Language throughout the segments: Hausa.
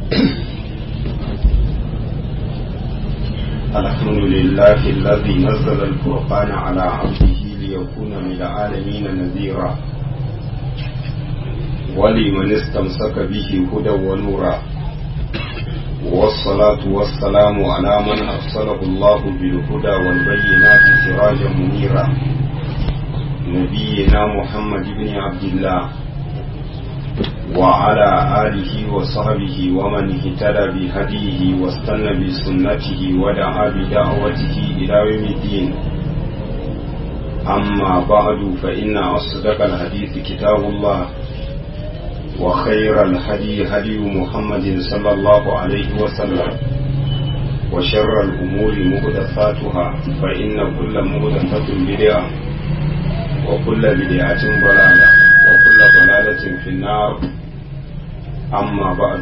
الحمد لله الذي نزل الفرقان على عبده ليكون للعالمين نذيرا ولمن استمسك به هدى ونورا والصلاة والسلام على من أرسله الله بالهدى والبينات سراجا منيرا نبينا محمد بن عبد الله وعلى آله وصحبه ومن اهتدى بهديه واستنى بسنته ودعا بدعوته إلى يوم الدين أما بعد فإن أصدق الحديث كتاب الله وخير الهدي هدي محمد صلى الله عليه وسلم وشر الأمور مهدفاتها فإن كل مهدفة بدعة وكل بدعة ضلالة وكل ضلالة في النار أما بعد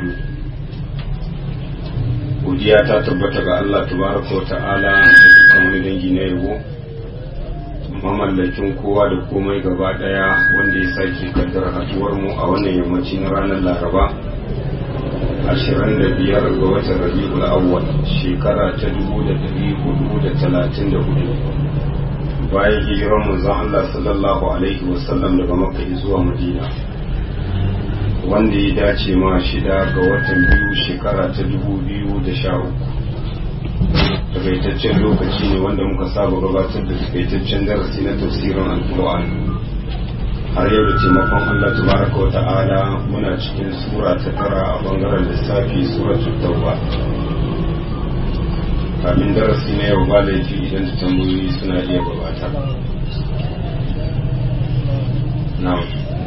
godiya ta tabbata ga Allah tabaraka wa ta'ala da dukkan wani dangi na yabo mamallakin kowa da komai gaba daya wanda ya sake kaddara haduwar mu a wannan yammaci na ranar laraba 25 ga watan rabi'ul awwal shekara ta 1434 bayan hijirar manzon Allah sallallahu alaihi wasallam daga makka zuwa madina wanda ya dace ma shida ga watan biyu shekara ta 2013 takaitaccen lokaci ne wanda muka saba gabatar da takaitaccen darasi na tafsirin alkur'an har yau da taimakon Allah tabaraka wa ta'ala muna cikin sura ta tara a bangaren lissafi suratul tauba kafin darasi na yau ba laifi idan da tambayoyi suna iya gabata na'am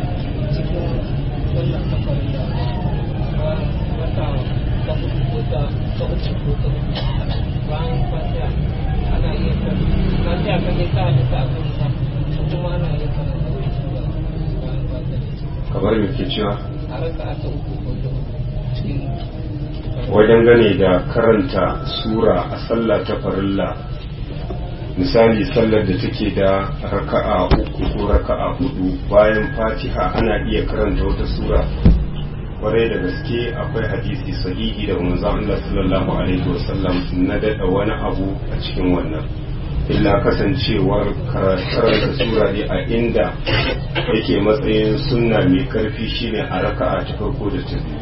bayan fatiha ana iya kan fatiha kan ya sa duka a kan sa kuma ana iya kan bayan fatiha kamar me ke cewa a raka ta uku ko ta cikin wajen gane da karanta sura a sallah ta farilla misali sallar da take da raka'a uku ko raka'a hudu bayan fatiha ana iya karanta wata sura kwarai da gaske akwai hadisi sahihi da manzon Allah sallallahu alaihi wasallam na dada wani abu a cikin wannan illa kasancewar karanta sura ne a inda yake matsayin sunna mai karfi shine a raka'a ta farko da ta biyu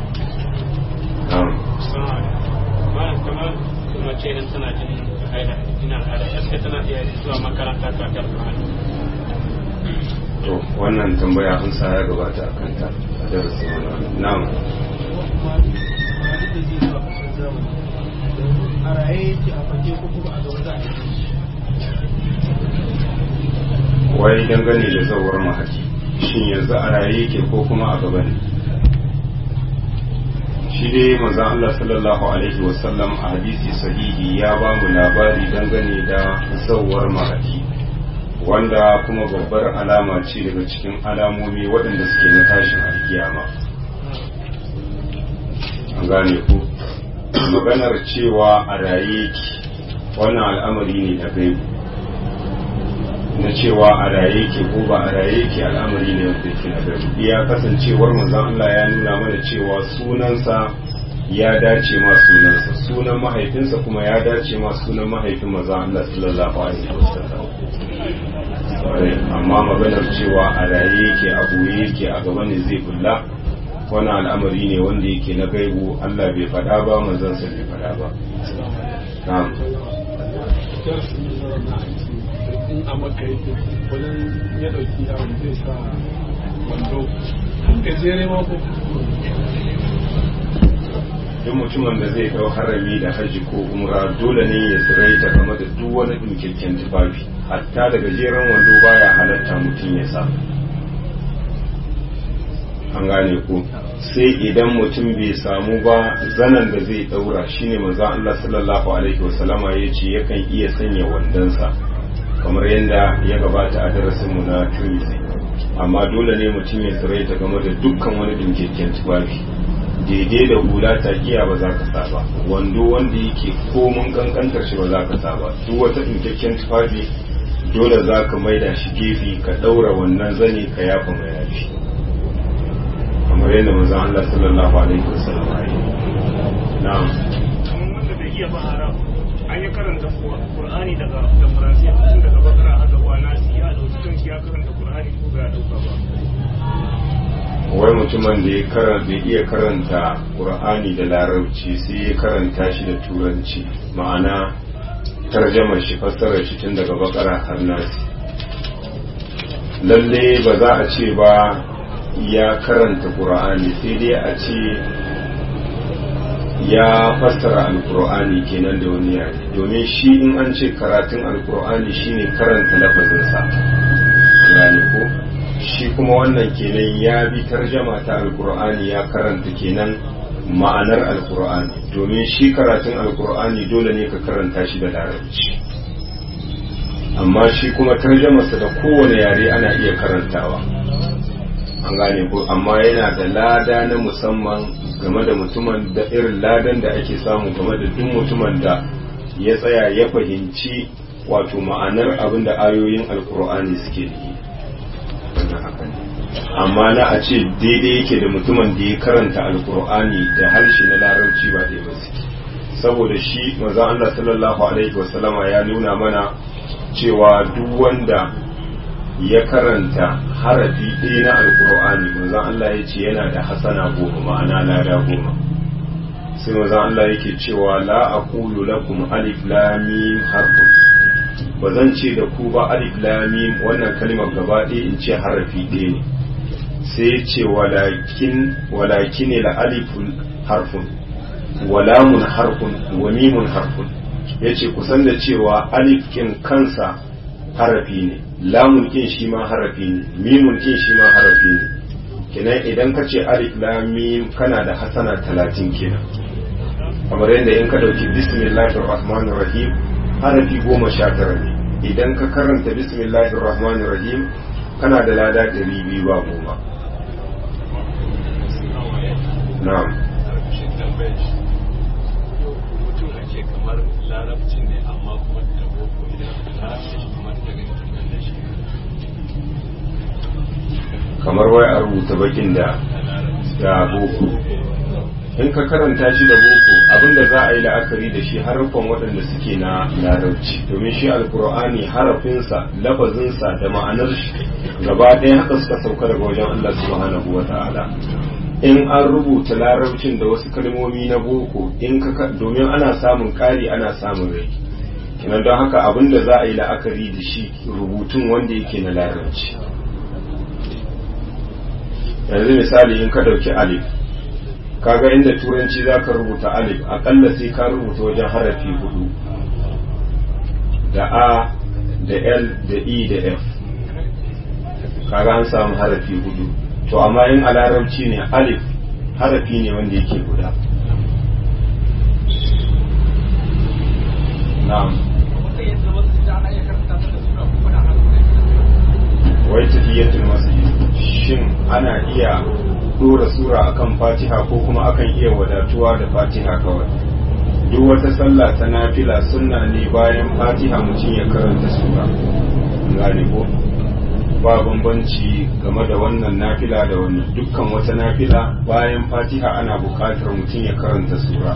bayan kamar mace idan tana jin haida ina al'ada gaske tana iya zuwa makaranta ta kar to wannan tambaya an sa ya gabata a kanta a darasin wannan na'am a raye yake a fage ko kuma a gaba za a yi wai dangane da zawar mahaji shin yanzu a raye yake ko kuma a gaba ne shi dai manzon Allah sallallahu alaihi wasallam a hadisi sahihi ya ba mu labari dangane da zawar mahaji wanda kuma babbar alama ce daga cikin alamomi waɗanda suke na tashin alkiyama an gane ku maganar cewa a raye ki wannan al'amari ne da gaibu na cewa a raye ke ko ba a raye ke al'amari ne wanda ke na gaibu iya kasancewar manzon Allah ya nuna mana cewa sunansa ya dace ma sunansa sunan mahaifinsa kuma ya dace ma sunan mahaifin manzon Allah sallallahu alaihi wasallam amma maganar cewa a raye yake a boye yake a gaba ne zai bulla wani al'amari ne wanda yake na gaibu Allah bai faɗa ba manzansa bai faɗa ba na'am in a maka yake wajen ya ɗauki yawon zai sa wando gajere ma ko duk mutumin da zai dau harami da haji ko umra dole ne ya tsiraita game da duk wani ɗinkakken tufafi hatta da gajeren wando baya halatta mutum ya sa an gane ko sai idan mutum bai samu ba zanen da zai daura shine manzon Allah sallallahu alaihi wasallama ya ce yakan iya sanya wandonsa kamar yadda ya gabata a darasinmu na Tuesday amma dole ne mutum ya tsiraita game da dukkan wani ɗinkakken tufafi daidai da hula ta giya ba za ka sa ba wando wanda yake komun kankantar shi ba za ka sa ba duk wata ɗinkakken tufafi dole za ka maida shi gefe ka ɗaura wannan zane ka yafa mai yafi kamar yadda manzon Allah sallallahu alaihi wasallam ya yi mutumin da ya karanta iya karanta qur'ani da larabci sai ya karanta shi da turanci ma'ana tarjamar shi fassarar shi tun daga bakara har nasi lalle ba za a ce ba ya karanta qur'ani sai dai a ce ya fassara alkur'ani kenan da wani yare domin shi in an ce karatun alkur'ani shine karanta lafazinsa gane ko shi kuma wannan kenan ya bi tarjama ta alkur'ani ya karanta kenan ma'anar alkur'ani domin shi karatun alkur'ani dole ne ka karanta shi da larabci amma shi kuma tarjamarsa da kowane yare ana iya karantawa an gane ko amma yana da lada na musamman game da mutumin da irin ladan da ake samu game da duk mutumin da ya tsaya ya fahimci wato ma'anar abin da ayoyin alkur'ani suke yi wannan haka ne amma na a ce daidai yake da mutumin da ya karanta alkur'ani da harshe na larabci ba dai ba saboda shi maza Allah sallallahu alaihi wasallama ya nuna mana cewa duk wanda ya karanta harafi ɗaya na alkur'ani manzon Allah ya ce yana da hasana goma ma'ana lada goma sai manzon Allah yake cewa la aqulu lakum alif lam mim harfun ba zan ce da ku ba alif lam mim wannan kalmar gaba ɗaya in ce harafi ɗaya ne sai ya ce walakin walakin la alifun harfun wa lamun harfun wa mimun harfun yace kusan da cewa alif kin kansa harafi ne lamun kin shi ma harafi ne mimun kin shi ma harafi ne kenan idan ka ce alif lam mim kana da hasana talatin kenan kamar yadda in ka dauki bismillahir rahmanir rahim harafi goma sha tara ne idan ka karanta bismillahir rahmanir rahim kana da lada ɗari biyu ba goma na'am mutum ake kamar larabci ne amma kuma da boko idan larabci kamar daga da shi kamar wai a rubuta bakin da da boko in ka karanta shi da boko abinda za a yi la'akari da shi harufan waɗanda suke na larabci domin shi alkur'ani harafinsa lafazinsa da ma'anar shi gaba ɗaya haka suka sauka daga wajen Allah subhanahu wa ta'ala in an rubuta larabcin da wasu kalmomi na boko in ka domin ana samun ƙari ana samun rai kenan don haka abinda za a yi la'akari da shi rubutun wanda yake na larabci yanzu misali in ka ɗauki alif kaga inda turanci za ka rubuta alif akalla sai ka rubuta wajen harafi hudu da a da l da e da f kaga an samu harafi hudu to amma in a larabci ne alif harafi ne wanda yake guda na'am wai tafiyatul masjid shin ana iya dora sura akan fatiha ko kuma akan iya wadatuwa da fatiha kawai duk wata sallah ta nafila sunna ne bayan fatiha mutum ya karanta sura gane ko ba bambanci game da wannan nafila da wannan dukkan wata nafila bayan fatiha ana buƙatar mutum ya karanta sura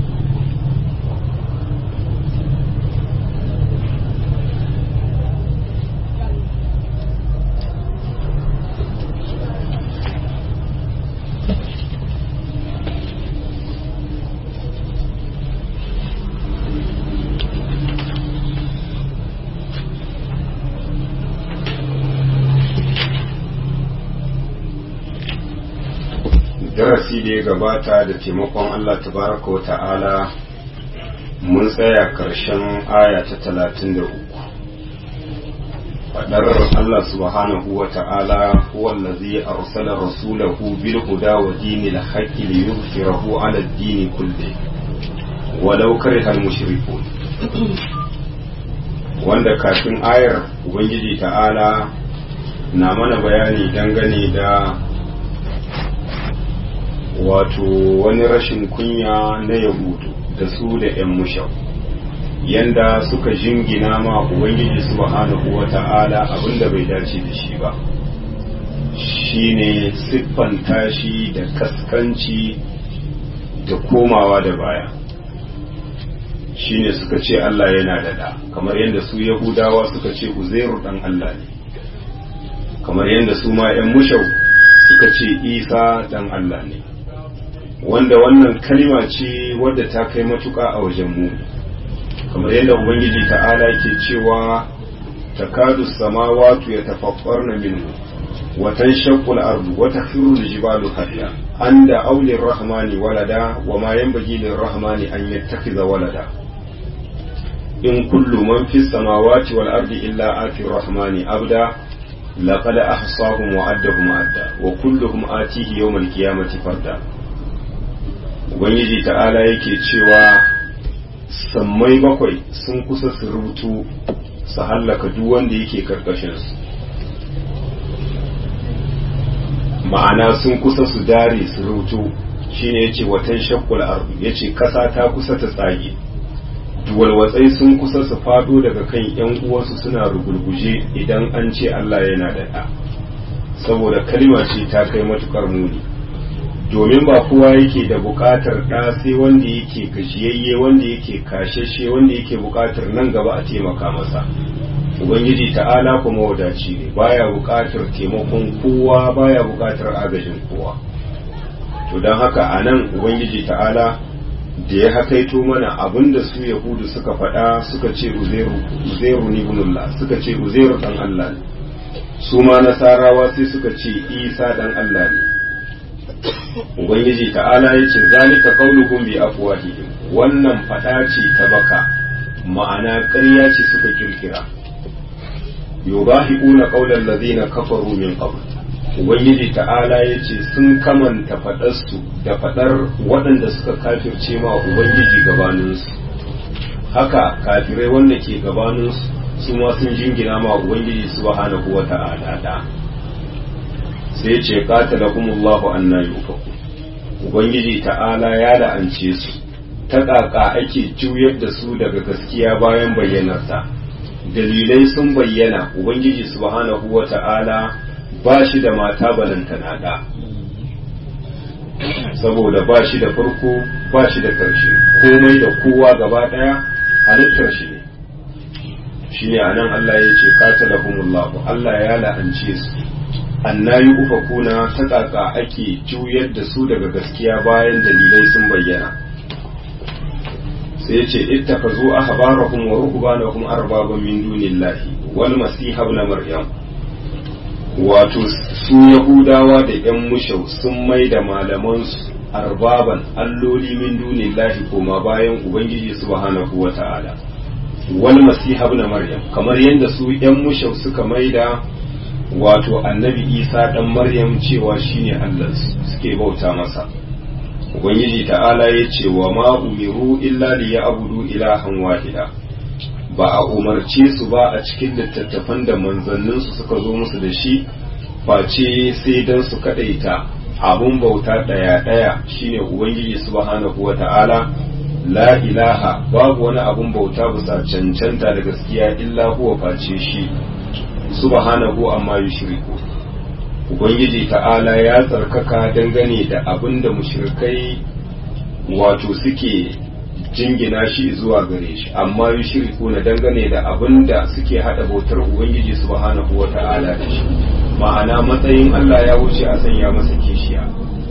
darasi da ya gabata da taimakon Allah tabaraka wa ta'ala mun tsaya karshen aya ta talatin da uku faɗar Allah subhanahu wa ta'ala wallazi arsala rasulahu bil huda wa dinil haqqi li yuzhirahu ala ad-din kulli walau kariha al-mushrikun wanda kafin ayar ubangiji ta'ala na mana bayani dangane da wato wani rashin kunya na yahudu da su da 'yan mushau yanda suka jingina ma ubangiji subhanahu wa ta'ala abinda bai dace da shi ba shine siffanta shi da kaskanci da komawa da baya shine suka ce Allah yana da da kamar yadda su yahudawa suka ce uzairu dan Allah ne kamar yadda su ma 'yan mushau suka suka ce isa dan Allah ne wanda wannan kalima ce wadda ta kai matuƙa a wajen mu kamar yadda ubangiji ta'ala ke cewa takadu samawatu ya tafaffarna minhu wa tanshaqqu al-ardu wa takhiru al-jibalu hadda anda awli rahmani walada wa ma yanbaghi lir-rahmani an yattakhidha walada in kullu man fis samawati wal ardi illa ati rahmani abda laqad ahsahum wa addahum adda wa kulluhum atihi yawm al-qiyamati farda ubangiji ta'ala yake cewa sammai bakwai sun kusa su rubutu su hallaka duk wanda yake karkashinsu ma'ana sun kusa su dare su rubutu shine yace watan shakkul ardu yace kasa ta kusa ta tsage duwalwatsai sun kusa su fado daga kan yan uwansu suna rugulguje idan an ce Allah yana da ɗa saboda kalima ce ta kai matukar muni domin ba kowa yake da buƙatar ɗa sai wanda yake gajiyayye wanda yake kashashe wanda yake buƙatar nan gaba a taimaka masa ubangiji ta'ala kuma wadaci ne baya buƙatar taimakon kowa baya buƙatar agajin kowa to don haka a nan ubangiji ta'ala da ya hakaito mana abinda su yahudu suka faɗa suka ce uzairu ni bunullah suka ce uzairu dan Allah ne su ma nasarawa sai suka ce isa dan Allah ne ubangiji ta'ala ya ce zalika qauluhum bi afwahihim wannan fada ce ta baka ma'ana ƙarya ce suka kirkira yubahiuna qaulal ladina kafaru min qabl ubangiji ta'ala ya ce sun kamanta fadarsu da fadar waɗanda suka kafirce ma ubangiji gabaninsu haka kafirai wanda ke gabaninsu su ma sun jingina ma ubangiji subhanahu wa ta'ala da sai ce qatalahumullahu anna yufaku ubangiji ta'ala ya la'ance su ta ƙaƙa ake juyar da su daga gaskiya bayan bayyanarsa dalilai sun bayyana ubangiji subhanahu wa ta'ala ba shi da mata balantana da saboda ba shi da farko ba shi da ƙarshe komai da kowa gaba ɗaya halittar shi ne shi ne a nan Allah ya ce qatalahumullahu Allah ya la'ance su annayi ufakuna ta kaka ake juyar da su daga gaskiya bayan dalilai sun bayyana sai ce ittakazu ahbarahum wa ruhbanahum arbaban min dunillahi wal masih ibn maryam wato su yahudawa da yan mushau sun mai da malaman su arbaban alloli min dunillahi koma bayan ubangiji subhanahu wata'ala wal masih ibn maryam kamar yadda su yan mushau suka mai da wato annabi isa dan maryam cewa shine allah suke bauta masa ubangiji ta'ala ya ce wa ma umiru illa li ya'budu ilahan wahida ba a umarce su ba a cikin littattafan da manzannin su suka zo musu da shi face sai dan su kadaita abun bauta daya daya shine ubangiji subhanahu wata'ala la ilaha babu wani abun bauta bisa cancanta da gaskiya illa huwa face shi subhanahu amma yushriku ubangiji ta'ala ya tsarkaka dangane da abin da mushrikai wato suke jingina shi zuwa gare shi amma yushriku na dangane da abin da suke hada bautar ubangiji subhanahu wa ta'ala da shi ma'ana matsayin Allah ya wuce a sanya masa kishiya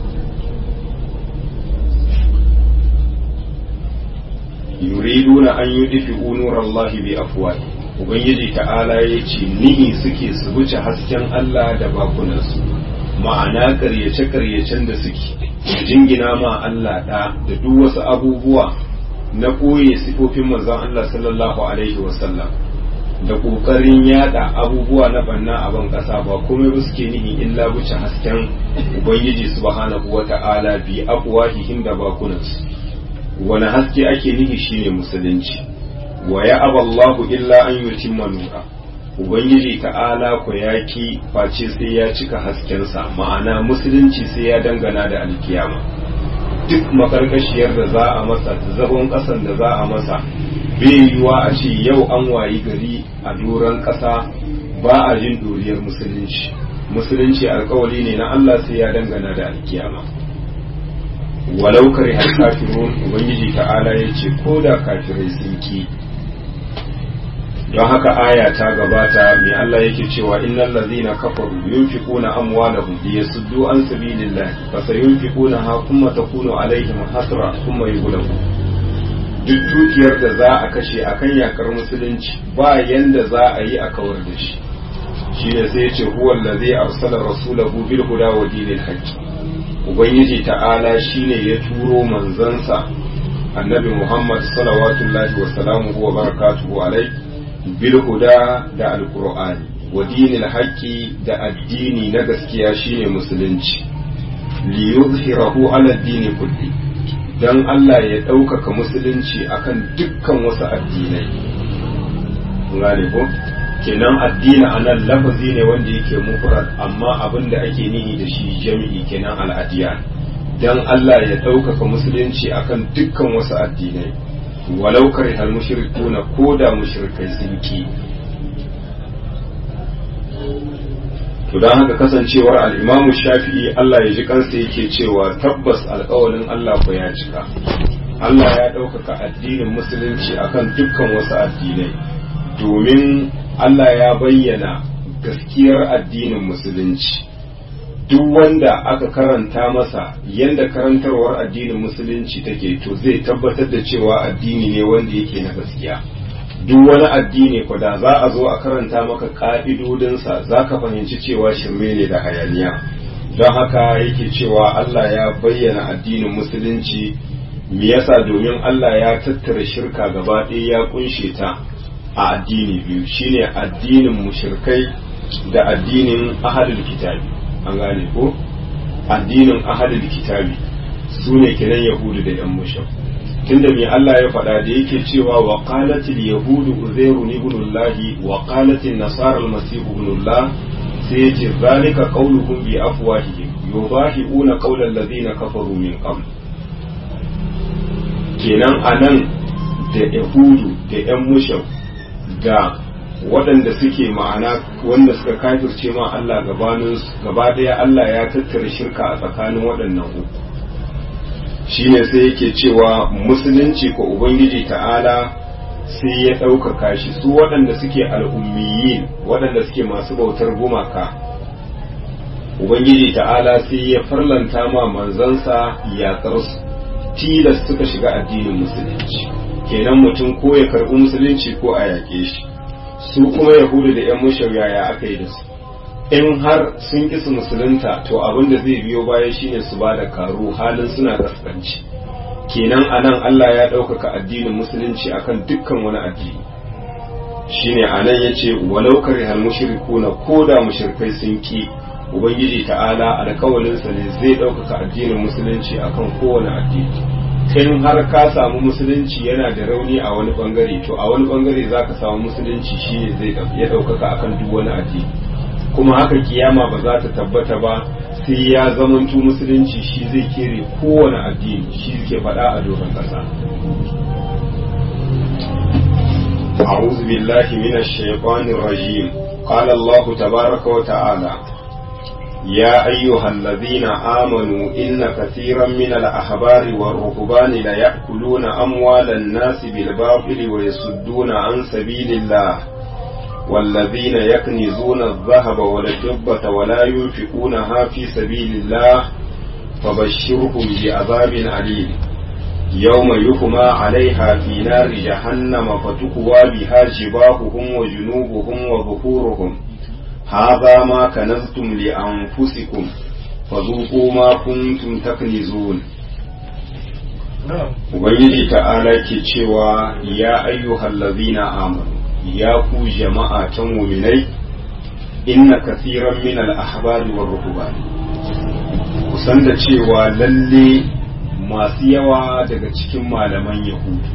yuriduna an yudfi'u nurallahi bi afwahi ubangiji ta'ala ya ce nihi suke su wuce hasken Allah da bakunansu ma'ana karyace-karyacen da suke jingina ma Allah ɗa da duk wasu abubuwa na ɓoye sifofin manzon Allah sallallahu alaihi wasallam da ƙoƙarin yada abubuwa na banna a ban ƙasa ba komai ba suke nihi illa wuce hasken ubangiji subhanahu wa ta'ala bi afwahihim da bakunansu wani haske ake nihi shine musulunci wa ya aballahu illa an yutimma nura ubangiji ta'ala ku yaki face sai ya cika haskensa ma'ana musulunci sai ya dangana da alkiyama duk makarkashiyar da za a masa da zagon kasan da za a masa bai yiwuwa a ce yau an wayi gari a doron kasa ba a jin doriyar musulunci musulunci alkawali ne na Allah sai ya dangana da alkiyama walau kare har kafirun ubangiji ta'ala ya ce ko da kafirai sun ki don haka aya ta gabata mai Allah yake cewa innal ladhina kafaru yunfiquna amwalahum liyasuddu an sabilillahi fasayunfiquna ha kuma takunu alaihim hasra thumma yughlabu duk dukiyar da za a kashe akan yakar musulunci ba yanda za a yi a kawar da shi shi ne sai ce huwa allazi arsala rasulahu bil huda wa dinil haqq ubangiji ta'ala shine ya turo manzansa annabi muhammad salawatullahi wa salamuhu wa barakatuhu alai bil huda da alqur'ani wa dinil haqqi da addini na gaskiya shine musulunci li yuzhirahu ala dini kulli dan Allah ya ɗaukaka musulunci akan dukkan wasu addinai gane ko kenan addini a nan lafazi ne wanda yake mufrad amma abin da ake nihi da shi jami'i kenan al'adiyan dan Allah ya ɗaukaka musulunci akan dukkan wasu addinai walau karihal mushrikuna ko da mushrikai sun ki to dan haka kasancewar al-Imam Shafi'i Allah ya ji kansa yake cewa tabbas alƙawarin Allah ko ya cika Allah ya ɗaukaka addinin musulunci akan dukkan wasu addinai domin Allah ya bayyana gaskiyar addinin musulunci duk wanda aka karanta masa yadda karantarwar addinin musulunci take to zai tabbatar da cewa addini ne wanda yake na gaskiya duk wani addini ko da za a zo a karanta maka ka'idodinsa za ka fahimci cewa shirme ne da hayaniya don haka yake cewa Allah ya bayyana addinin musulunci me yasa domin Allah ya tattara shirka gaba ɗaya ya kunshe ta a addini biyu shine addinin mushrikai da addinin ahalul kitabi an gane ko addinin ahalul kitabi su ne kenan yahudu da yan mushrik tunda me Allah ya faɗa da yake cewa wa qalatil yahudu uzairu ibnullah wa qalatil nasara almasih ibnullah sai yace zalika qauluhum bi afwahihim yudahiuna qawla alladhina kafaru min qabl kenan anan da yahudu da yan mushrik da waɗanda suke ma'ana wanda suka kafirce ma Allah gabanin gaba ɗaya Allah ya tattara shirka a tsakanin waɗannan uku shine sai yake cewa musulunci ko ubangiji ta'ala sai ya ɗaukaka shi su waɗanda suke al'ummiyin waɗanda suke masu bautar gumaka ubangiji ta'ala sai ya farlanta ma manzansa yaƙar su tilas suka shiga addinin musulunci kenan mutum ko ya karɓi musulunci ko a yaƙe shi su kuma yahudu da yan mushawya ya aka yi da su in har sun ƙi su musulunta to abin da zai biyo baya shine su ba da karu halin suna kaskanci kenan anan Allah ya ɗaukaka addinin musulunci akan dukkan wani addini shine anan yace walau karihal mushrikuna ko da mushrikai sun ki ubangiji ta'ala alkawalinsa ne zai ɗaukaka addinin musulunci akan kowane addini in har ka samu musulunci yana da rauni a wani bangare to a wani bangare za ka samu musulunci shi ne zai ya ɗaukaka akan duk wani addini kuma haka kiyama ba za ta tabbata ba sai ya zamantu musulunci shi zai kere kowane addini shi ke faɗa a doron ƙasa أعوذ بالله من الشيطان الرجيم قال الله تبارك وتعالى يا أيها الذين آمنوا إن كثيرا من الأحبار والرهبان ليأكلون أموال الناس بالباطل ويصدون عن سبيل الله والذين يكنزون الذهب والفضة ولا ينفقونها في سبيل الله فبشرهم بعذاب أليم يوم يحمى عليها في نار جهنم فتكوى بها جباههم وجنوبهم وظهورهم هذا ما كنزتم لأنفسكم فذوقوا ما كنتم تكنزون Ubangiji ta'ala ke cewa ya ayyuhal lazina amanu ya ku jama'a ta muminai inna kasiran min al-ahbari war ruhbani kusan da cewa lalle masu yawa daga cikin malaman yahudu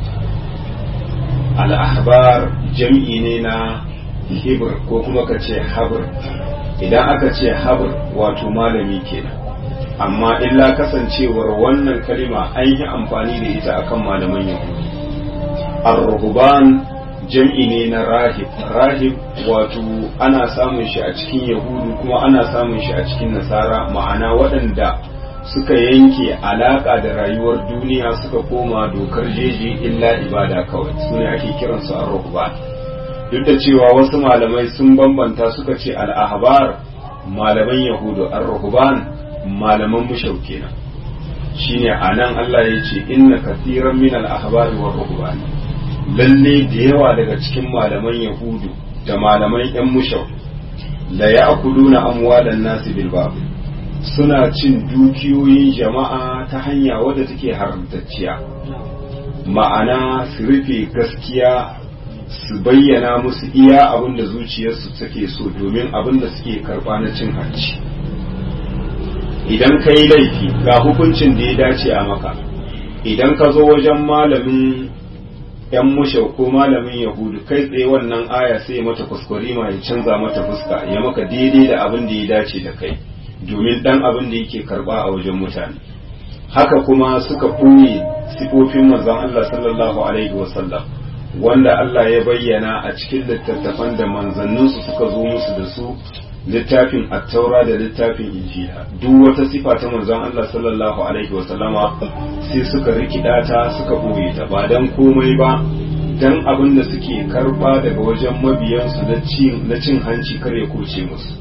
al-ahbar jam'i ne na hibir ko kuma ka ce habir idan aka ce habir wato malami kenan amma illa kasancewar wannan kalima an yi amfani da ita akan malaman yahudi ar-ruhban jam'i ne na rahib rahib wato ana samun shi a cikin yahudu kuma ana samun shi a cikin nasara ma'ana waɗanda suka yanke alaƙa da rayuwar duniya suka koma dokar jeji illa ibada kawai su ne ake kiransu ar-ruhban duk da cewa wasu malamai sun bambanta suka ce al'ahbar malaman yahudu ar-ruhban malaman mushau kenan shine anan Allah ya ce inna kathiran min al-ahbari war ruhban lalle da yawa daga cikin malaman yahudu da malaman yan mushau la ya'kuluna amwalan nasi bil batil suna cin dukiyoyin jama'a ta hanya wadda take haramtacciya ma'ana su rufe gaskiya su bayyana musu iya abin da zuciyarsu take so domin abin da suke karba na cin hanci idan ka yi laifi ga hukuncin da ya dace a maka idan ka zo wajen malamin yan mushau ko malamin yahudu kai tsaye wannan aya sai mata kuskure ma ya canza mata fuska ya maka daidai da abin da ya dace da kai domin dan abin da yake karba a wajen mutane haka kuma suka ɓoye sifofin manzon Allah sallallahu alaihi wasallam wanda Allah ya bayyana a cikin littattafan da manzanninsu suka zo musu da su littafin attaura da littafin injila duk wata sifa ta manzon Allah sallallahu alaihi wasallama sai suka rikida ta suka ɓoye ta ba dan komai ba dan abin da suke karba daga wajen mabiyansu na cin hanci kar ya kuce musu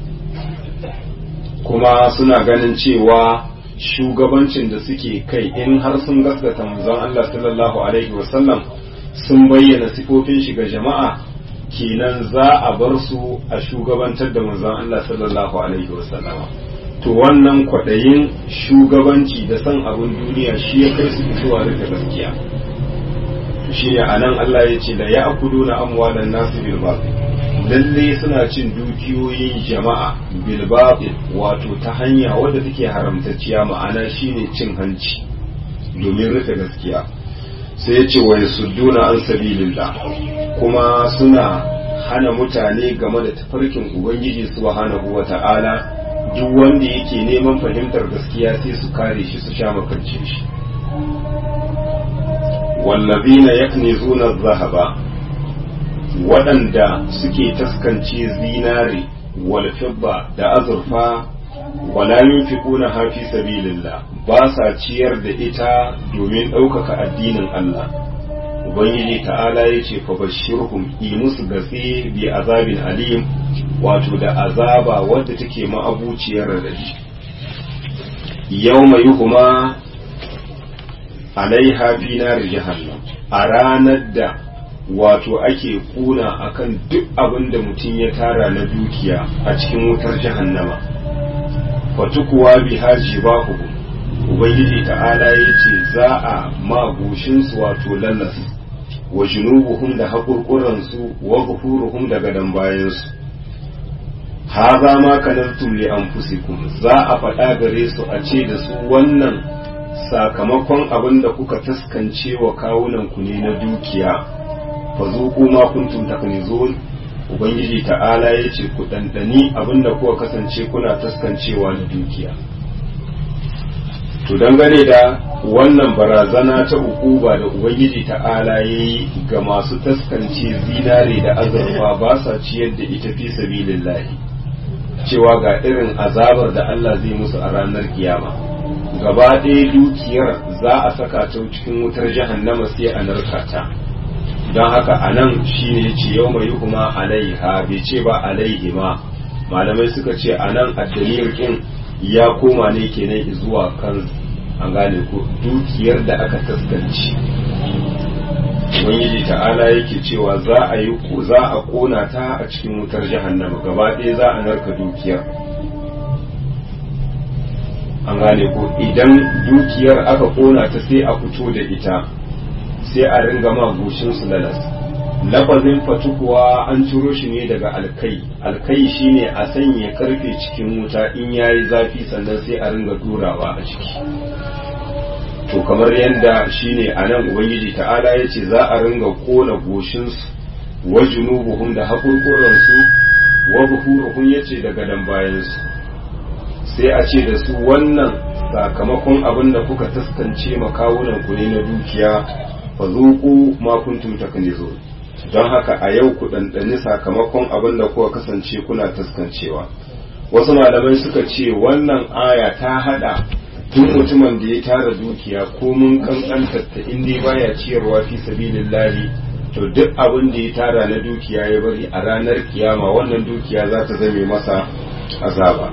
kuma suna ganin cewa shugabancin da suke kai in har sun gaskata manzon Allah sallallahu alaihi wasallam sun bayyana sifofin shi ga jama'a kenan za a bar su a shugabantar da manzon Allah sallallahu alaihi wasallama to wannan kwaɗayin shugabanci da san abin duniya shi ya kai su fitowa da gaskiya shi ne anan Allah ya ce da ya akuduna amwalan nasu bil batil lalle suna cin dukiyoyin jama'a bil batil wato ta hanya wadda take haramtacciya ma'ana shine cin hanci domin rufe gaskiya sai ya ce wa yasudduna an sabilillah kuma suna hana mutane game da tafarkin ubangiji subhanahu wata'ala duk wanda yake neman fahimtar gaskiya sai su kare shi su sha makance shi wallazina yaknizuna adh-dhahaba waɗanda suke taskance zinare wal fidda da azurfa wala yunfiquna ha fi sabilillah ba sa ciyar da ita domin ɗaukaka addinin Allah ubangiji ta'ala ya ce fa bashirhum yi musu gatse bi azabin alim wato da azaba wadda take ma'abuciyar radadi yawma yuhuma alaiha fi nar jahannam a ranar da wato ake kuna akan duk abin da mutum ya tara na dukiya a cikin wutar jahannama fatukuwa bi haji ba ubangiji ta'ala ya ce za a magushinsu wato lallas wa junubuhum da haƙurƙuransu wa gufuruhum da gadon bayansu haza ma kanantum li anfusikum za a faɗa gare su a ce da su wannan sakamakon abin da kuka taskance wa kawunan ku ne na dukiya fa zuqu ma kuntum taknizun ubangiji ta'ala ya ce ku dandani abin da kuka kasance kuna taskancewa na dukiya to dangane da wannan barazana ta ukuba da ubangiji ta'ala ya yi ga masu taskance zinare da azurfa ba sa ciyar da ita fi sabilillahi cewa ga irin azabar da Allah zai musu a ranar kiyama gaba ɗaya dukiyar za a saka ta cikin wutar jahannama sai a narka ta don haka a nan shi ne ce yau mai kuma alaiha bai ce ba alaihi ma malamai suka ce a nan addaliyar kin ya koma ne kenan zuwa kan an gane ko dukiyar da aka taskanci ubangiji ta'ala yake cewa za a yi za a kona ta a cikin wutar jahannama gaba ɗaya za a narka dukiyar an gane ko idan dukiyar aka kona ta sai a fito da ita sai a ringa ma goshin su lalas lafazin fatukuwa an ciro shi ne daga alkai alkai shine a sanya karfe cikin wuta in yayi zafi sannan sai a ringa durawa a ciki to kamar yadda shine a nan ubangiji ta'ala ya ce za a ringa kona goshinsu wa junubuhum da haƙurƙuransu wa buhuruhum ya ce daga dan bayansu sai a ce da su wannan sakamakon abin da kuka taskance makawunan ku ne na dukiya fa zuku ma kuntum taknizun don haka a yau ku ɗanɗani sakamakon abin da kuka kasance kuna taskancewa wasu malamai suka ce wannan aya ta hada duk mutumin da ya tara dukiya ko mun kankantar ta inda baya ciyarwa fi sabilillahi to duk abin da ya tara na dukiya ya bari a ranar kiyama wannan dukiya za ta zame masa azaba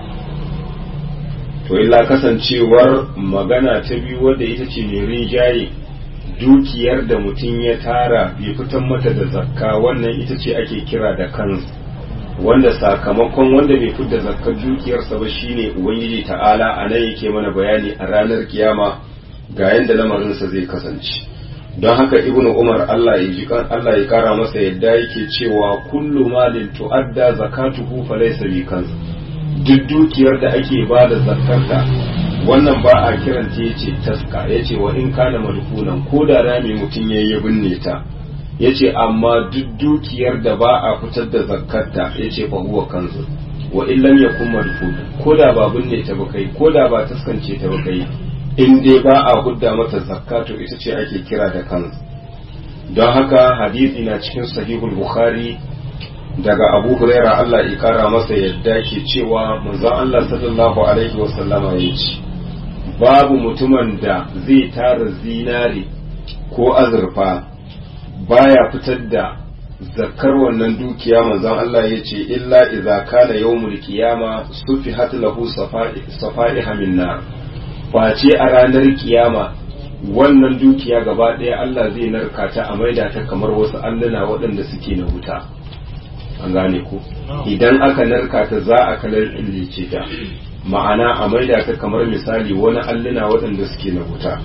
to illa kasancewar magana ta biyu wadda ita ce mai rinjaye dukiyar da mutum ya tara bai fitan mata da zakka wannan ita ce ake kira da kansu wanda sakamakon wanda bai fitar zakkar dukiyarsa ba shine ubangiji ta'ala a nan yake mana bayani a ranar kiyama ga yadda lamarinsa zai kasance don haka ibnu umar Allah ya ji Allah ya kara masa yadda yake cewa kullu malin tu'adda zakatuhu falaysa bi kanz duk dukiyar da ake ba da zakkarta wannan ba a kiranta yace taska yace wa in kana madfunan ko da rami mutum yayi ya binne ta yace amma duk dukiyar da ba a fitar da zakkarta yace fa huwa kanzu wa in lam yakun madfun ko da ba binne ta ba kai ko da ba taskance ta ba kai in dai ba a hudda mata zakka to ita ce ake kira da kanzu don haka hadisi na cikin sahihul bukhari daga abu huraira Allah ya kara masa yadda ke cewa manzon Allah sallallahu alaihi wasallama ya ce babu mutumin da zai tara zinari ko azurfa baya fitar da zakkar wannan dukiya manzon Allah ya ce illa idza kana yawmul qiyama sufihat lahu safa'iha min nar face a ranar kiyama wannan dukiya gaba ɗaya Allah zai narka ta a maida ta kamar wasu alluna waɗanda suke na wuta an gane ku idan aka narka ta za a kalar illice ta ma'ana a maida ta kamar misali wani alluna waɗanda suke na wuta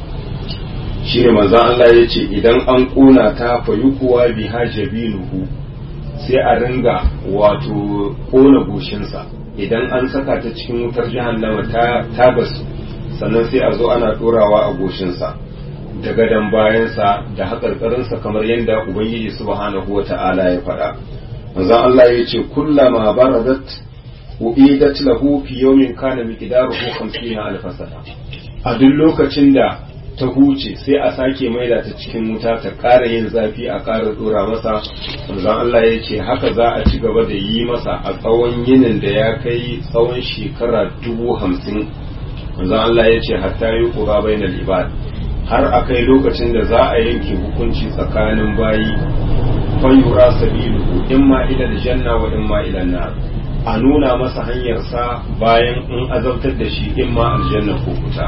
shi ne manzan Allah ya ce idan an ƙuna ta fayu kuwa biha jabinuhu sai a ringa wato ƙona goshinsa idan an saka ta cikin wutar jahannama ta tabasu sannan sai a zo ana ɗorawa a goshinsa da gadon bayansa da haƙarƙarinsa kamar yadda ubangiji subhanahu wa ta'ala ya faɗa manzon Allah ya ce kullama baradat uidat lahu fi yawmin kana miqdaruhu 50 alf sana a duk lokacin da ta huce sai a sake maida ta cikin wuta ta ƙara yin zafi a ƙara dora masa manzon Allah ya ce haka za a ci gaba da yi masa a tsawon yinin da ya kai tsawon shekara dubu hamsin manzon Allah ya ce hatta yi ƙura bainal ibad har a kai lokacin da za a yanke hukunci tsakanin bayi fayura sabiluhu imma ila aljanna wa imma ila nar a nuna masa hanyarsa bayan in azabtar da shi imma aljanna ko wuta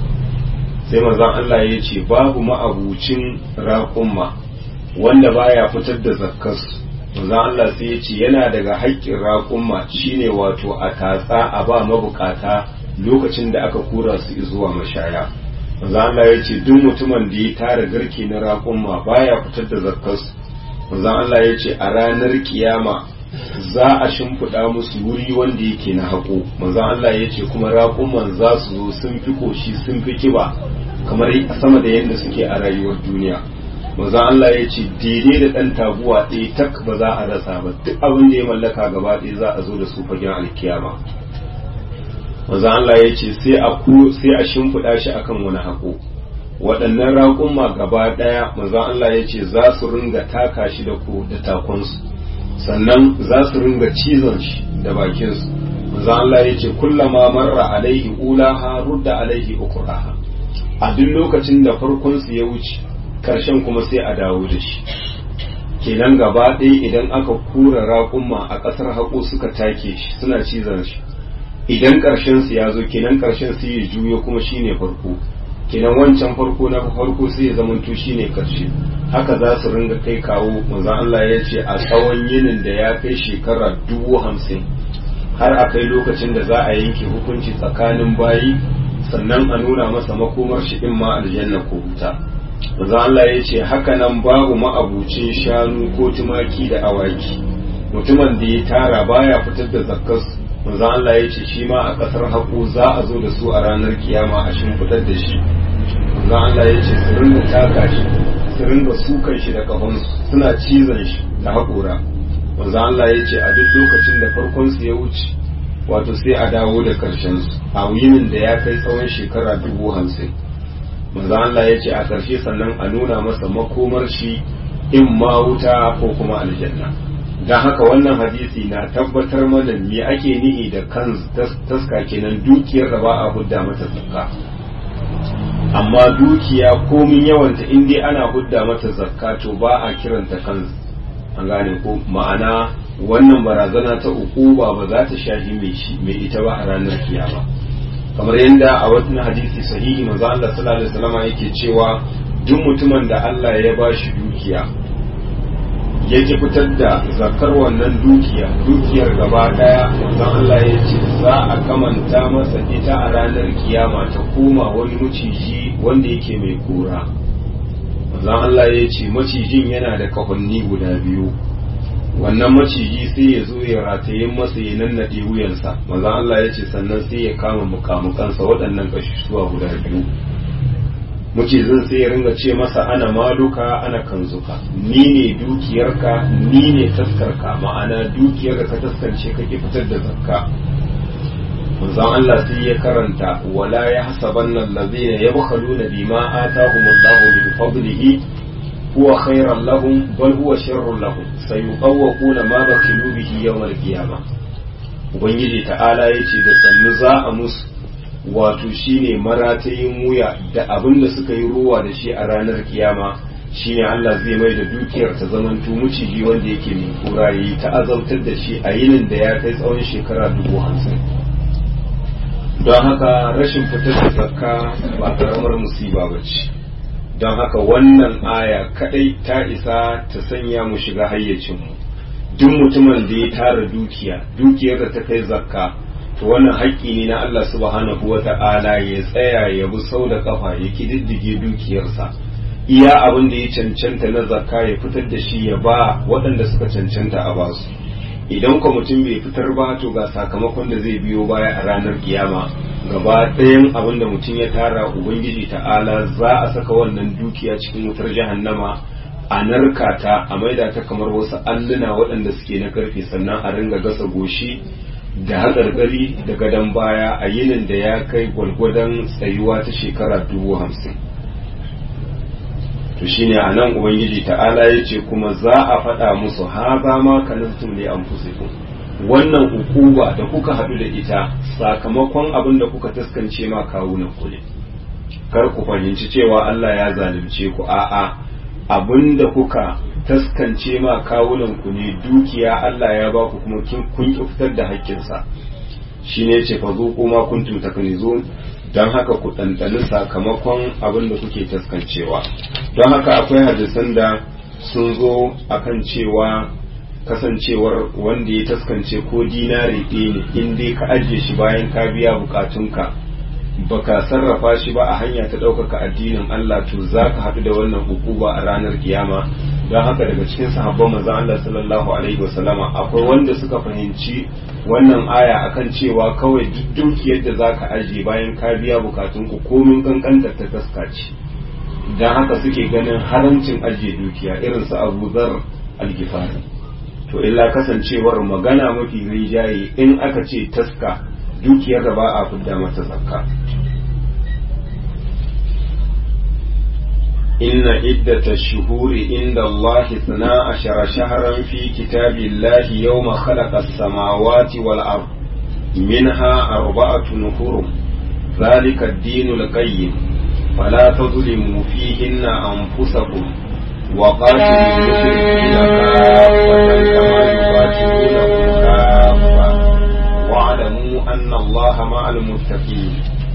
sai manzon Allah ya ce babu ma'abucin raƙumma wanda baya fitar da zakkas manzon Allah sai ya ce yana daga haƙƙin raƙumma shine wato a tatsa a ba mabukata lokacin da aka kura su zuwa mashaya manzon Allah ya ce duk mutumin da ya tara garke na raƙumma baya fitar da zakkas manzon Allah ya ce a ranar kiyama za a shimfiɗa musu wuri wanda yake na haƙo manzon Allah ya ce kuma raƙuman za su zo sun fi koshi sun fi kiba kamar sama da yadda suke a rayuwar duniya manzon Allah ya ce daidai da ɗan taguwa ɗaya tak ba za a rasa ba duk abin da ya mallaka gaba ɗaya za a zo da su fagen alkiyama manzon Allah ya ce sai a sai a shimfiɗa shi akan wani haƙo waɗannan raƙuma gaba ɗaya manzon Allah ya ce za su ringa taka shi da ku da takonsu sannan za su ringa cizon shi da bakinsu manzon Allah ya ce kullama marra alaihi ulaha rudda alaihi ukuraha a duk lokacin da farkon su ya wuce karshen kuma sai a dawo da shi kenan gaba ɗaya idan aka kura raƙumma a ƙasar haƙo suka take shi suna cizon shi idan ƙarshen su ya zo kenan ƙarshen su ya juyo kuma shine farko kenan wancan farko na farko sai ya zamanto shine karshe haka za su ringa kai kawo manzo Allah ya ce a tsawon yinin da ya kai shekara dubu hamsin har a kai lokacin da za a yanke hukunci tsakanin bayi sannan a nuna masa makomar shi in ma aljanna ko wuta manzo Allah ya ce haka nan babu ma'abucin shanu ko tumaki da awaki mutumin da ya tara baya fitar da zakkas manzo Allah ya ce shi ma a kasar haƙo za a zo da su a ranar kiyama a shimfiɗar da shi manzo Allah ya ce su ringa taka shi su ringa sukan shi da kafansu suna cizon shi da haƙora manzo Allah ya ce a duk lokacin da farkon su ya wuce wato sai a dawo da karshen su a yinin da ya kai tsawon shekara dubu hamsin manzo Allah ya ce a ƙarshe sannan a nuna masa makomar shi in ma wuta ko kuma aljanna don haka wannan hadisi na tabbatar mana me ake nihi da kan taska kenan dukiyar da ba a hudda mata zakka amma dukiya komin yawanta in dai ana hudda mata zakka to ba a kiranta kan an gane ko ma'ana wannan barazana ta ukuba ba za ta shahi mai shi mai ita ba a ranar kiyama kamar yadda a wani hadisi sahihi manzo Allah sallallahu alaihi wasallam yake cewa duk mutumin da Allah ya ba shi dukiya ya ki fitar da zakar wannan dukiya dukiyar gaba daya don Allah ya ce za a kamanta masa ita a ranar kiyama ta koma wani maciji wanda yake mai kura don Allah ya ce macijin yana da kahonni guda biyu wannan maciji sai ya zo ya rataye masa ya nannaɗe wuyansa maza Allah ya ce sannan sai ya kama mukamukansa waɗannan ƙasusuwa guda biyu macizin sai ya ringa ce masa ana maluka ana kanzuka ni ne dukiyarka ni ne taskarka ma'ana dukiyar da ka taskance kake fitar da zakka manzon Allah sai ya karanta wala ya hasabanna allazina yabkhaluna bima atahumullahu min fadlihi huwa khairan lahum bal huwa sharrun lahum sayuqawwaquna ma bakhilu bihi yawmal qiyamah ubangiji ta'ala yace da sannu za a musu wato shine maratayin wuya da abin da suka yi ruwa da shi a ranar kiyama shine Allah zai mai da dukiyar ta zamanto muciji wanda yake mai kura yi ta azabtar da shi a yinin da ya kai tsawon shekara dubu hamsin don haka rashin fitar da zakka ba karamar musiba ba ce don haka wannan aya kadai ta isa ta sanya mu shiga hayyacinmu duk mutumin da ya tara dukiya dukiyar da ta kai zakka to wannan haƙƙi ne na Allah subhanahu wa ta'ala ya tsaya ya bi sau da kafa ya kididdige dukiyarsa iya abin da ya cancanta na zakka ya fitar da shi ya ba waɗanda suka cancanta a basu idan ko mutum bai fitar ba to ga sakamakon da zai biyo baya a ranar kiyama gaba ɗayan abin da mutum ya tara ubangiji ta'ala za a saka wannan dukiya cikin wutar jahannama a narka ta a maida ta kamar wasu alluna waɗanda suke na karfe sannan a ringa gasa goshi da haƙarƙari da gadon baya a yinin da ya kai gwargwadon tsayuwa ta shekara dubu hamsin to shine a nan ubangiji ta'ala ya ce kuma za a faɗa musu ha ba ma kanastum ne an wannan hukuma da kuka haɗu da ita sakamakon abin da kuka taskance ma kawunan ku ne kar ku fahimci cewa Allah ya zalunce ku a'a abin da kuka taskance ma kawunan ku ne dukiya Allah ya ba ku kuma kun ki fitar da haƙƙinsa shine ce fa zuqu ma kuntum taknizun don haka ku ɗanɗani sakamakon abin da kuke taskancewa don haka akwai hadisan da sun zo akan cewa kasancewar wanda ya taskance ko dinari ɗaya ne in dai ka ajiye shi bayan ka biya bukatunka baka sarrafa shi ba a hanya ta ɗaukaka addinin Allah to za ka haɗu da wannan hukuma a ranar kiyama don haka daga cikin sahabban manzon Allah sallallahu alaihi wasallama akwai wanda suka fahimci wannan aya akan cewa kawai duk dukiyar da za ka ajiye bayan ka biya bukatunku komin kankantar ta taskaci don haka suke ganin haramcin ajiye dukiya irin su Abu Zar al-Ghifari to illa kasancewar magana mafi rinjaye in aka ce taska dukiyar da ba a fidda mata zakka إن عدة الشهور عند الله اثنا عشر شهرا في كتاب الله يوم خلق السماوات والأرض منها أربعة حرم ذلك الدين القيم فلا تظلموا فيهن أنفسكم وقاتلوا المشركين كافة كما يقاتلونكم كافة واعلموا أن الله مع المتقين